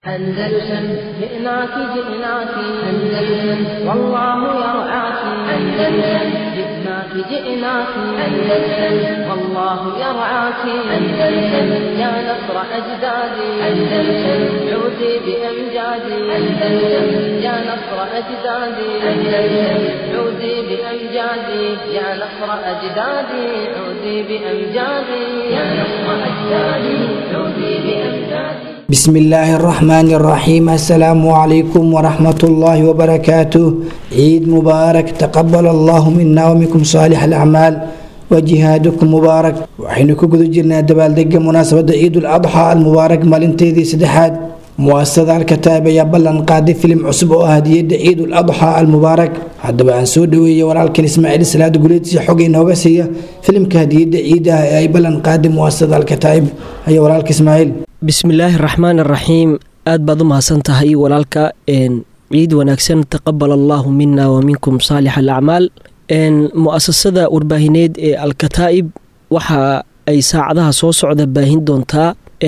أندلسن جئناك جئناك أندلسن والله يرعاك أندلسن جئناك جئناك أندلسن والله يرعاك أندلسن يا نصر أجدادي أندلسن عودي بأمجادي أندلسن يا نصر أجدادي أندلسن عودي بأمجادي يا نصر أجدادي عودي بأمجادي يا نصر أجدادي عودي بأمجادي بسم الله الرحمن الرحيم السلام عليكم ورحمة الله وبركاته عيد مبارك تقبل الله منا ومنكم صالح الأعمال وجهادكم مبارك waxaynu ku guda jirnaa dabaaldega munaasabada ciidul adxa almubaarak maalinteedii saddexaad muasasada alkataab ayaa ballan qaaday filim cusub oo ah hadiyada ciidul adxa almubaarak haddaba aan soo dhaweeyay walaalkan ismaaciil salaad guleedsi xog inooga siiya filimka hadiyada ciida ah ee ay ballan qaaday muasasada alkataa'ib ayaa walaalka ismaaciil bismillaahi raxmaan araxiim aad baad u mahadsan tahay walaalka ciid wanaagsan taqabal allaahu mina wa minkum saalix alacmaal mu-asasada warbaahineed ee alkataa'ib waxa ay saacadaha soo socda baahin doontaa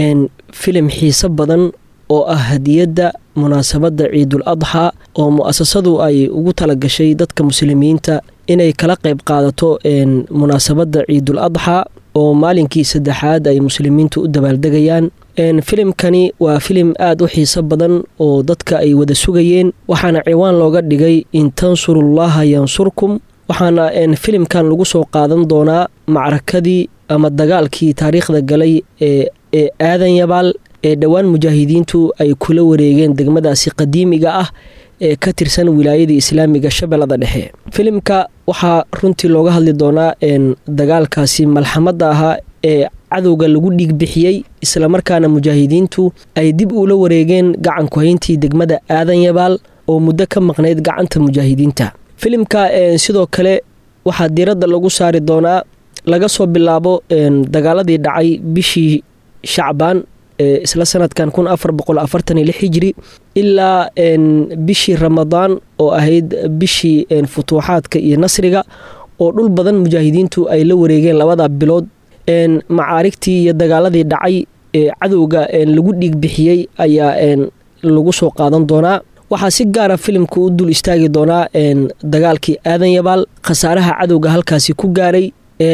filim xiiso badan oo ah hadiyadda munaasabadda ciidul adxa oo mu-asasadu ay ugu talagashay dadka muslimiinta inay kala qayb qaadato munaasabadda ciidul adxa oo maalinkii saddexaad ay muslimiintu u dabaaldegayaan filimkani waa filim aada u xiiso badan oo dadka ay wada sugayeen waxaana ciwaan looga dhigay in tansurullaha yansurkum waxaana filimkan lagu soo qaadan doonaa macrakadii ama dagaalkii taariikhda galay ee aadan yabaal ee dhowaan mujaahidiintu ay kula wareegeen degmadaasi qadiimiga ah ee ka tirsan wilaayadii islaamiga shabeellada dhexe filimka waxaa runtii looga hadli doonaa dagaalkaasi malxamadda ahaa ee cadowga lagu dhiigbixiyey islamarkaana mujaahidiintu ay dib ula wareegeen gacanku hayntii degmada aadan yabaal oo muddo ka maqnayd gacanta mujaahidiinta filimka sidoo kale waxaa diiradda lagu saari doonaa laga soo bilaabo dagaaladii dhacay bishii shacbaan isla sanadkan kun afar boqol afartan iyo lix hijri ilaa bishii ramadaan oo ahayd bishii futuuxaadka iyo nasriga oo dhul badan mujaahidiintu ay la wareegeen labada bilood macaarigtii iyo dagaaladii dhacay ee cadowga lagu dhiigbixiyey ayaa lagu soo qaadan doonaa waxaa si gaara filimka u dul istaagi doonaa dagaalkii aadan yabaal khasaaraha cadowga halkaasi ku gaaray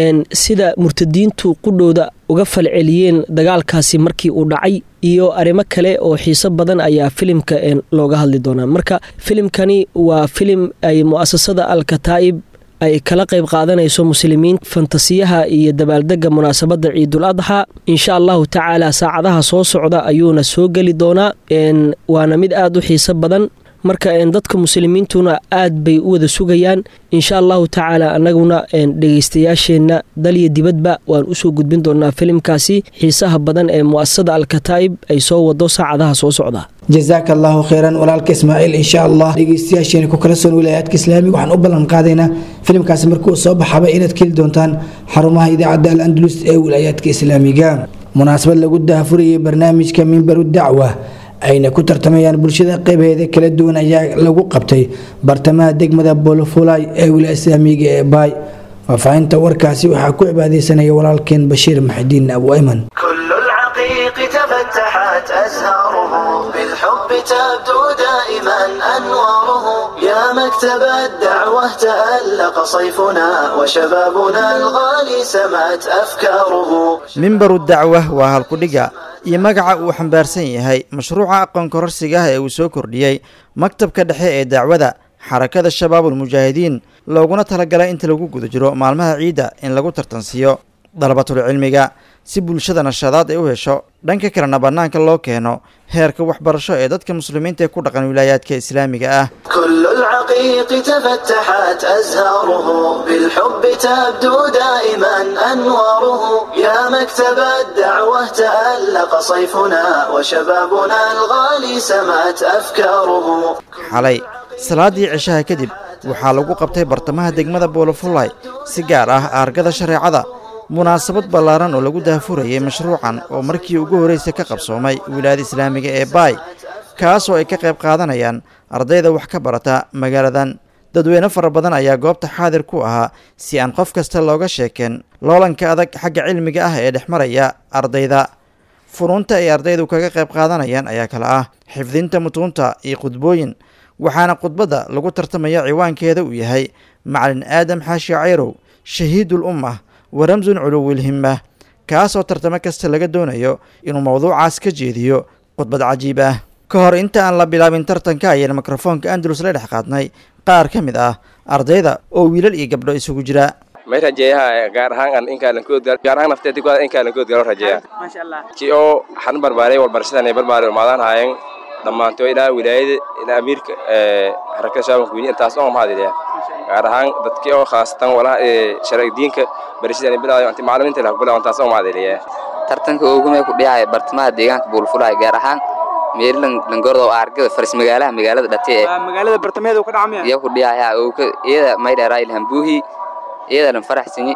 sida murtadiintu qudhooda uga falceliyeen dagaalkaasi markii uu dhacay iyo arrimo kale oo xiiso badan ayaa filimka looga hadli doonaa marka filimkani waa filim ay mu'asasada alkataa'ib ay kala qayb qaadanayso muslimiin fantasiyaha iyo dabaaldega munaasabadda ciidul adxa insha allahu tacaala saacadaha soo socda ayuuna soo geli doonaa waana mid aada u xiiso badan marka dadka muslimiintuna aad bay u wada sugayaan insha allahu tacaala annaguna dhegeystayaasheenna dal iyo dibadba waan usoo gudbin doonaa filimkaasi xiisaha badan ee mu'asasada alkataa'ib ay soo wado saacadaha soo socda jazaaka allahu kheyran walaalka ismaaciil insha allah dhegeystayaasheena ku kala soon wilaayaadka islaamiga waxaan u ballan qaadaynaa filimkaasi markuu soo baxaba inaad keli doontaan xarumaha idaacadda al andalus ee wilaayaadka islaamiga munaasabad lagu daahfurayay barnaamijka mimbaru dacwa ayna ku tartamayaan bulshada qeybaheeda kala duwan ayaa lagu qabtay bartamaha degmada bolofulay ee wilaaya islaamiga ee baay faahfaahinta warkaasi waxaa ku cibaadeysanaya walaalkeen bashiir maxidiin abu ayman تفتحت أزهاره بالحب تبدو دائما أنواره يا مكتب الدعوة تألق صيفنا وشبابنا الغالي سمت أفكاره mimbaru dacwa waa halkudhiga iyo magaca uu xambaarsan yahay mashruuca aqoon kororsiga ah ee uu soo kordhiyey maktabka dhexe ee dacwada xarakada shabaabulmujaahidiin looguna talagalay inta lagu guda jiro maalmaha ciidda in lagu tartansiiyo dalabatul cilmiga si bulshada nashadaad ay u hesho dhanka kalena bannaanka loo keeno heerka waxbarasho ee dadka muslimiinta ee ku dhaqan wilaayaadka islaamiga ah كل العقيق تفتحت أزهاره بالحب تبدو دائما أنواره يا مكتب الدعوة تألق صيفنا وشبابنا الغالي سمت أفكاره xalay salaadii cishaha kadib waxaa lagu qabtay bartamaha degmada boolofulay si gaar ah aargada shareecada munaasabad ballaaran oo lagu daahfurayay mashruucan oo markii ugu horreysay ka qabsoomay wilaayada islaamiga ee baay kaasoo ay ka qayb qaadanayaan ardayda wax ka barata magaaladan dadweyne fara badan ayaa goobta xaadir ku ahaa si aan qof kasta looga sheekeen loolanka adag xagga cilmiga ah ee dhex maraya ardayda furuunta ay ardaydu kaga qayb qaadanayaan ayaa kale ah xifdinta mutuunta iyo khudbooyin waxaana khudbadda lagu tartamaya ciwaankeeda uu yahay macalin aadam xaashi cayrow shahiidul ummah wa ramsun culuwilhimma kaasoo tartamo kasta laga doonayo inuu mowduucaas ka jeediyo khudbad cajiib ah ka hor inta aan la bilaabin tartanka ayayna mikrofoonka andalus la dhex qaadnay qaar ka mid ah ardayda oo wiilal iyo gabdho isugu jira may rajeeyaha gaar ahaan aan inkaalan koodgal gaar ahaan nafteeda kuwaada inkaalan koodgalo rajeeya maasha allah ji oo xan barbaaray walbarashadan barbaari umaadaan haayeen dhammaanto ilaa wilaayada ilaa amiirka harakada shaabanka weyni intaas oo mahadiliya gaar ahaan dadkii oo khaasatan walaha sharci diinka barashadan bilaayo anti macallimiinta la bilaayo intaas oo mahadiliya tartanka oogumee ku dhiyaya bartamaha deegaanka buulfulaya gaar ahaan meerilan langordo argada faris magaalaha magaalada dhate ee magaalada bartamaheeda ka dhacmaya iyo ku dhiyaya ooka iyada maydheera ilhan buuhi iyada dhan faraxsanyi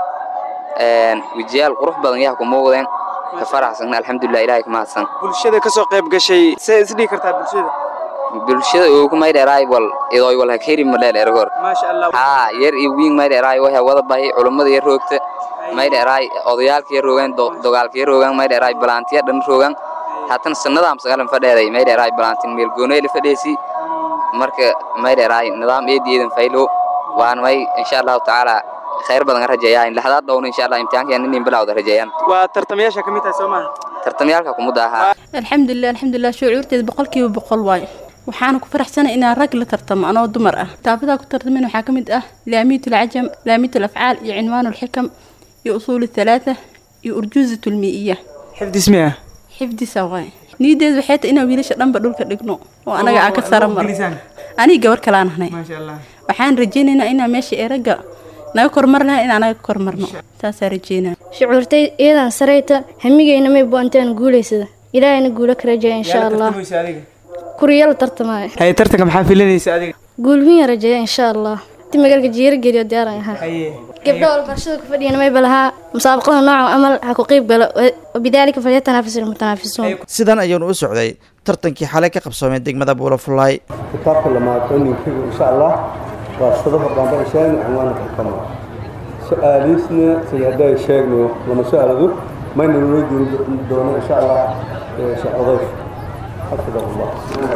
een wijiyaal qurux badan yaa ku muuqdeen ka faraxsan alxamdulilah ilaahay ka mahadsan bulshada ka soo qayb gashay see isdhigi kartaa bulshada bulshada ooku maydheeraay wal idooy wal hakeri madheel ergor maasha allah haa yar iyo wiin maydheeraay waxa wada bahi culummada yar roogta maydheeraay odayaalka yar roogaan dogaalka yar roogaan maydheeraay balaantiya dhan roogaan haatan sanadaam sagalan fadheeday maydheeraay balantin meel gooneeli fadheesi marka maydheeraay nidaam eediyeedan faylo waan may insha allahu tacaala khayr badan rajeeyaa in laxdaad dhowna insha allah imtixaankeena inin bilowda rajeeyaan waa tartamayaasha ka mid tahay soo maaha tartamyaalka kumudda ahaa alxamdulilah alxamdulilah shucuurteeda boqolkiiba boqol waayo waxaana ku faraxsanay inaan rag la tartamo anoo dumar ah taabadaa ku tartamin waxaa ka mid ah laamiyat alcajam laamiyat alafcaal iyo cinwaan alxikam iyo usuul thalaatha iyo urjuuzat almii'iya xifdismiya xifdisa waay niyadeedu waxay tahay inaan wiilasha dhanba dhulka dhigno oo anaga aan ka sara maro aniga gabar kalaan ahnay maasha allah waxaan rajaynaynaa inaan meesha ee ragga naga kormar lahayn inaan naga kormarno saasaa rajeynaa shucuurtay iyadan sarayta hamigayna may buantaan guulaysada ilaahayna guula ka rajeeya insha allah kuriya la tartamaayo hay tartanka maxaa filanaysa adiga guulwiya rajeeya insha allah inti magaalka jiira geliyo diyaaran ahaa gabdho walbarashada ku fadhiyana may balahaa musaabaqada nooca amal ha ku qeyb galo wabidaalika falyatanaafisu lmutanaafisuun sidan ayuunu u socday tartankii xalay ka qabsoomay degmada buulafulaay kitaabka lamaad oo ninkigu insha allah waa sadafa baanbaishaan cinwaanka xikama su-aaliisna sida hadday sheegnayo lama su-aaladu mayna weydiin doono insha allah sheekh odayf xafida allah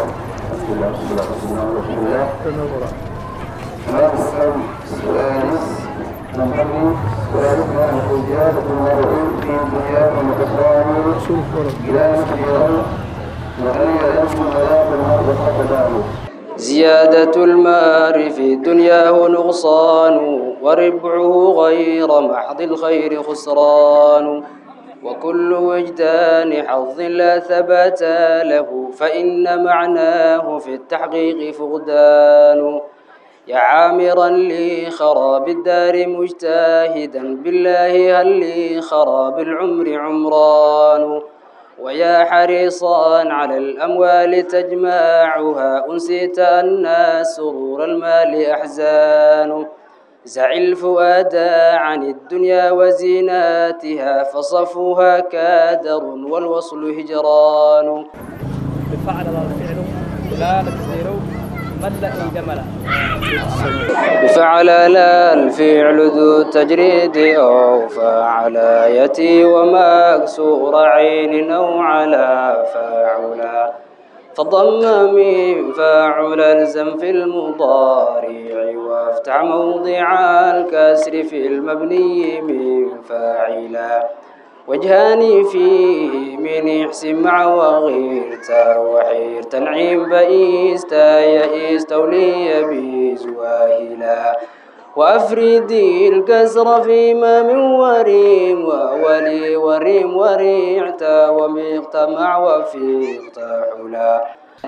زيادة المال في دنياه نقصان وربعه غير محض الخير خسران وكل وجدان حظ لا ثبات له فإن معناه في التحقيق فقدان يا عامرا لخراب الدار مجتاهدا بالله هل لخراب العمر عمران ويا حريصا على الأموال تجمعها أنسيت أن سرور المال أحزان زع الفؤاد عن الدنيا وزيناتها فصفوها كادر والوصل هجران بفعل الفعل لا تكسير ملأ جملا بفعل لا الفعل ذو التجريد أو فعل يتي ومكسور عين أو على فاعلا فضم من فاعل الزم في المضارع وافتح موضع الكسر في المبني من فاعلا وجهان فيه من احسن مع وغيرتا وحير تنعيم بئيستا يئيست ولي بزواهلا وأفردي الكسر فيما من وريم وولي وريم وريعتا ومقتمع وفي حلا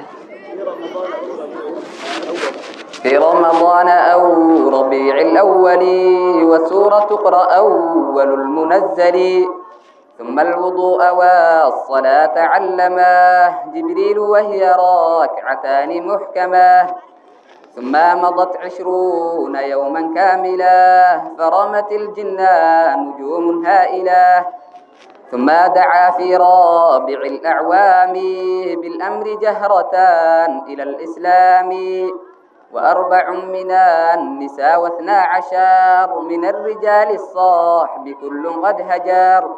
في رمضان أو ربيع الأول وسورة تقرأ أول المنزل ثم الوضوء والصلاة علماه جبريل وهي راكعتان محكمة ثم مضت عشرون يوما كاملا فرمت الجنان نجوم هائلة ثم دعا في رابع الأعوام بالأمر جهرة إلى الإسلام وأربع من النساء واثنا عشر من الرجال الصاحب كل قد هجر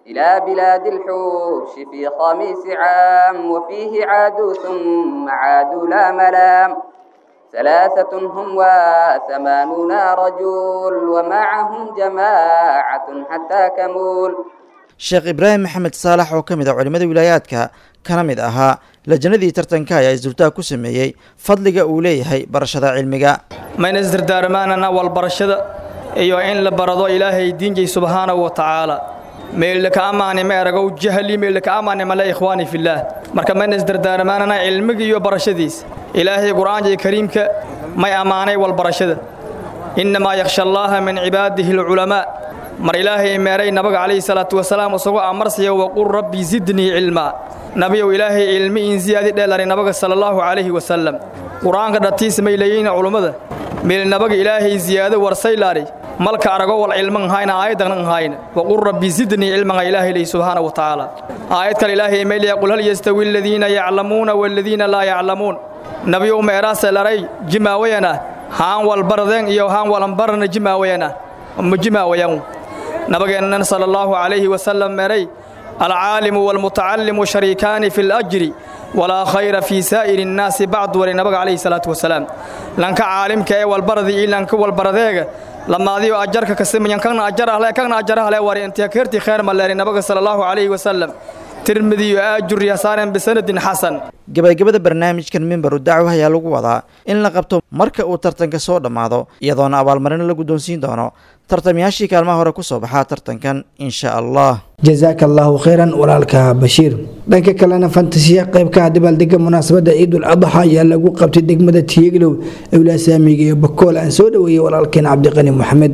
إلى بلاد الحوش في خميس عام وفيه عادوا ثم عادوا لا ملام ثلاثة هم وثمانون رجل ومعهم جماعة حتى كمول sheekh ibraahim maxamed saalax oo ka mid ah culimmada wilaayaadka kana mid ahaa lajanadii tartanka ayaa isdultaag ku sameeyey fadliga uu leeyahay barashada cilmiga mayna isdardaarmaanana walbarashada iyo in la barado ilaahay diinjay subxaanahu wa tacaala meeldhaka amaani ma eragow jahli meeldhaka amaani male ikhwaani fillaah marka mayna isdardaarmaanana cilmiga iyo barashadiis ilaahay qur'aanjay kariimka may ammaanay walbarashada innamaa yakhsha allaaha min cibaadihi alculamaa mar ilaahay meeray nabaga calayhi salaatu wasalaam isagoo amarsiya waqul rabbi zidnii cilmaa nabiyow ilaahay cilmi in siyaadi dheelari nabaga sala allaahu calayhi wasalam qur'aanka dhatiis may leeyihiin culummada meel nabaga ilaahay ziyaado warsaylaari malka arago wal cilman hayna aayadan hayna waqul rabbi zidnii cilman ilaahay lay subhanahu wa ta'ala aayad kale ilaahay may leeyahay qul hal yastawi alladhiina ya'lamuuna walladhiina laa ya'lamuun nabiyow meeraasa laray jimaawayana haan wal baradeen iyo haan walan barana jimaawayana ma jimaawayan nabageennan sala allahu calayhi wasalam meeray alcaalimu waalmutacallimu shariikaani fi lajri walaa khayra fii saa'iri innaasi bacdu wali nabaga calayhi salaatu wasalaam lanka caalimka ee walbaradi iyo lanka walbaradeega lamaadiyo ajarka kasimayan kana ajar ahle kana ajar ahle wari intiya keerti khayr maleeri nabaga sala allahu calayhi wasalam tirmidiyo aajur yasaaran bisanadin xasan gabagabada barnaamijkan mimbaru dacwa ayaa lagu wadaa in la qabto marka uu tartanka soo dhammaado iyadoona abaalmarino la guddoonsiin doono tartamayaashii kaalmaha hore ku soo baxaa tartankan insha allah jazaaka allahu khayran walaalka bashiir dhanka kalena fantasiya qaybkaha dabaaldega munaasabadda ciidul adxa ayaa lagu qabtay degmada tiyeglow ewlaasaamiga iyo bakool aan soo dhoweeyey walaalkeen cabdiqani maxamed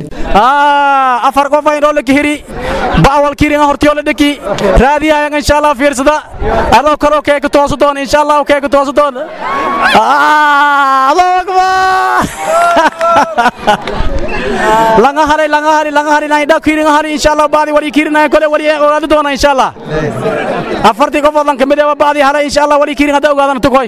afar qof aynoo la kihiri ba'wal kiringa hortiyo la dheki raadiyayan insha allah fiirsada adoo kaloo keeka toosu doon insha allah keeka toosu doon allahu akbar langa halay langa hari langa hari nai dha kiringa hari insha allah baadi wali kirina kole wali ogaadi doona insha allah afartii qofood lan kamid ah baadi halay insha allah wali kiringa da ogaadana tukoy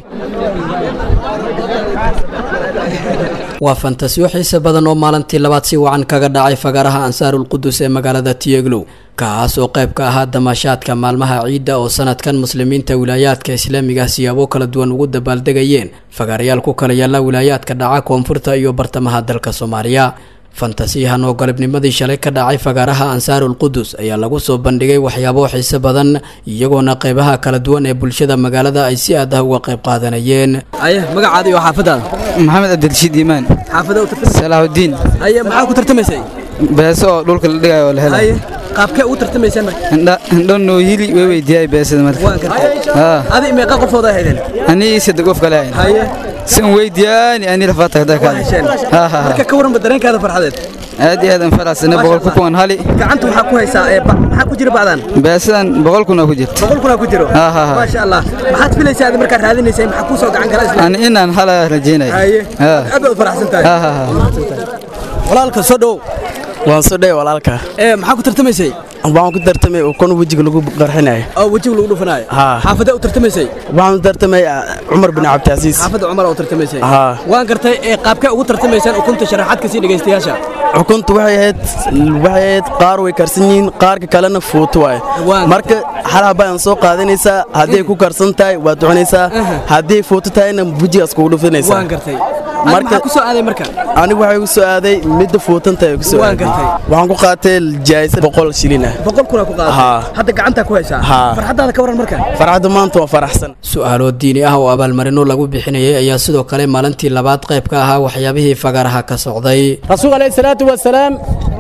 waa fantasiyo xiise badan oo maalintii labaad si wacan kaga dhacay fagaaraha ansaarul qudus ee magaalada tiyeglow kaas oo qayb ka ahaa damaashaadka maalmaha ciidda oo sanadkan muslimiinta wilaayaadka islaamiga siyaabo kala duwan ugu dabaaldegayeen fagaarayaal ku kala yaalla wilaayaadka dhaca koonfurta iyo bartamaha dalka soomaaliya fantasiyahan oo galabnimadii shalay ka dhacay fagaaraha ansaarul qudus ayaa lagu soo bandhigay waxyaabo xiise badan iyagoona qaybaha kala duwan ee bulshada magaalada ay si aad ah uga qayb qaadanayeen aye magacaada iyo xaafadaada maxamed cabdilshiid iimaan xaafada u tartamay salaahudiin aye maxaa ku tartamaysay beeso oo dhulka la dhigayo oo la aye helayo qaabkee ugu tartamaysaan marka indho noohili way weydiiyay beesada marka waan kartay haa adi meeqa qofooda haydeen ani saddex qof kale ahayn haye si an weydiyaani ani lafaata hadaa kaada haa haa marka ka waranba dareenkaada farxadeed aad iyo aad aan faraxsana boqol ku kuwan hali gacanta waxaa ku haysaa ee ba- maxaa ku jira bacdan beesadan boqol kun oo ku jirta boqol kunaa ku jiro haa haa haa maasha allah maxaad filaysaa adi markaad raadinaysay maxaa kuu soo gacan kala isla ani inaan hala rajeynaya haye haa aad baad u faraxsan tahay haa haa haa walaalka soo dhow waan soo dhey walaalka ee maxaa ku tartamaysay waxaan ku tartamay ukun wejiga lagu qarxinayo oo wejiga lagu dhufanaayo haa xaafadee u tartamaysay waxaan u tartamay ah, cumar bin cabdicaziis xaafadda cumar oo tartamaysay haa waan gartay ee qaabkee ugu tartamaysaan ukunta sharaxaad ka sii dhegaystayaasha xukuntu waxay ahayd waxay ahayd qaar way karsan yihiin qaarka kalena fuuto waaye marka xalaha baan soo qaadanaysaa hadday ku karsan tahay waad ducanaysaa hadday fuuto tahayna wejigaas kugu dhufanaysaa waan gartay maxaa ku soo aaday marka anigu waxay ku soo aaday midda fuutantahay ku soo Waan aaday gartay. waxaan ku qaatay jaayisa boqol shilin ah boqol kuna ku qaadatay Haa. hadda gacantaa ku haysaa Haa. farxaddaada ka waran marka farxadda maanta waa faraxsan su-aalo diini ah oo abaalmarino lagu bixinayay ayaa sidoo kale maalintii labaad qayb ka ahaa waxyaabihii fagaaraha ka socday رسول عليه الصلاة والسلام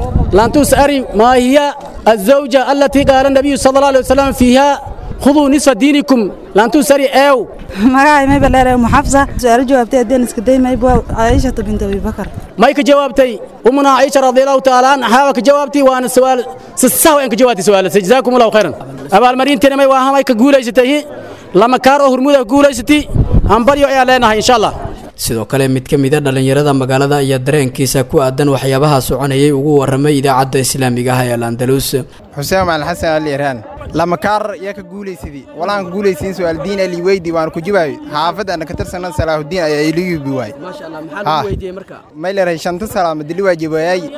لن تسأري ما هي الزوجة التي قال النبي صلى الله عليه وسلم فيها خذوا نصف دينكم لن تسأري أو magacay mayba leedahay muxafsa su-aalo jawaabtay haddeen iska day mayba caaishata bint abibakar مايك جوابتي أمنا عائشة رضي الله تعالى عنها كجوابتي وأنا السؤال سساوي إنك جوابتي سؤال جزاكم الله خيرا أبا المرين تنمي وها مايك قولي ستي لما كارو هرمودا قولي ستي أمبريو إعلانها إن شاء الله sidoo kale mid ka mida dhallinyarada magaalada ayaa dareenkiisa ku aadan waxyaabaha soconayay ugu warramay idaacadda islaamiga ah ee al-andalus xuseen macalin xasan ali iraan lama kaar yaa ka guulaysadii walaan ka guulaysiin su'aal diin ali weydi waan ku jibaayo xaafadda ana ka tirsanan salaahudiin ayaa iligibi waay maasha allah maxaa lagu weydiiyey marka may leedahay shanta salaama dili waa jibaayay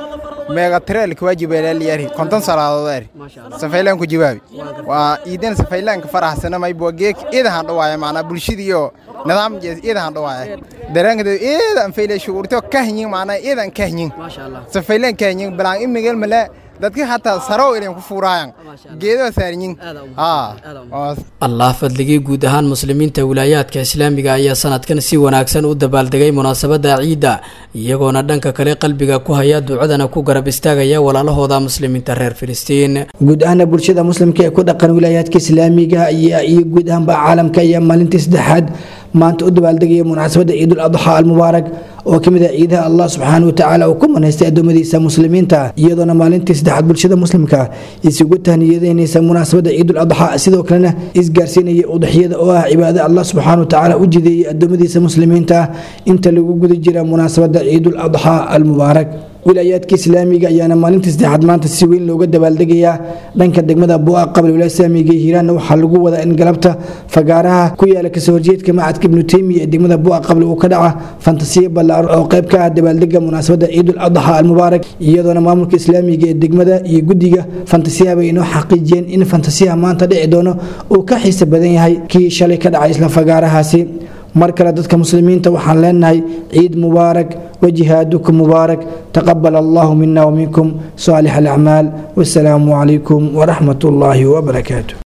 meega tireel ka waajibeelaaliyari konton salaadood eri safaylaan ku jawaabi waa iidan safaylaanka faraxsana may bua geek iidahan dhawaaya macnaa bulshadiiyo nidaam jees iidahan dhawaaya dareenkada iidan fayle shuurto kahyin macnaa iidan kahyin safaylaan kahyin balaan imigel male dadka hataa sarow ilan ku fuuraayan geedo saarinyin allah fadligii guud ahaan muslimiinta wilaayaadka islaamiga ayaa sanadkan si wanaagsan u dabaaldegay munaasabada ciidda iyagoona dhanka kale qalbiga ku haya ducadana ku garab istaagaya walaalahooda muslimiinta reer filistiin guud ahaana bulshada muslimka ee ku dhaqan wilaayaadka islaamiga iyo guud ahaanba caalamka ayaa maalintii saddexaad maanta u dabaaldegaya munaasabada ciidul adxa almubaarak oo ka mid ah ciidaha allah subxaana wa tacaala uu ku manaystay addoommadiisa muslimiinta iyadoona maalintii saddexaad bulshada muslimka isugu tahniyadeynaysa munaasabada ciidul adxa sidoo kalena isgaarsiinaya udaxyada oo ah cibaado allah subxaana wa tacaala u jideeyay addoommadiisa muslimiinta inta lagu guda jira munaasabada ciidul adxa almubaarak wilaayaadka islaamiga ayaana maalintii saddexaad maanta si weyn looga dabaaldegayaa dhanka degmada bu'a qabla wilaaya islaamiga iyo hiiraanna waxaa lagu wadaa in galabta fagaaraha ku yaala kasoo horjeedka macadka ibnu teymiya ee degmada bu'a qabla uu ka dhaca fantasiya ballaaran oo qayb ka ah dabaaldega munaasabada ciidul adxa almubaarak iyadoona maamulka islaamiga ee degmada iyo guddiga fantasiyaha bay inoo xaqiijiyeen in fantasiyaha maanta dhici doono uu ka xiisa badan yahay kii shalay ka dhacay isla fagaarahaasi mar kale dadka muslimiinta waxaan leenahay ciid mubaarak wajihaadukum mubaarak taqabal allahu mina waminkum saalix alacmaal wasalaamu calaykum waraxmat ullaahi wabarakaatu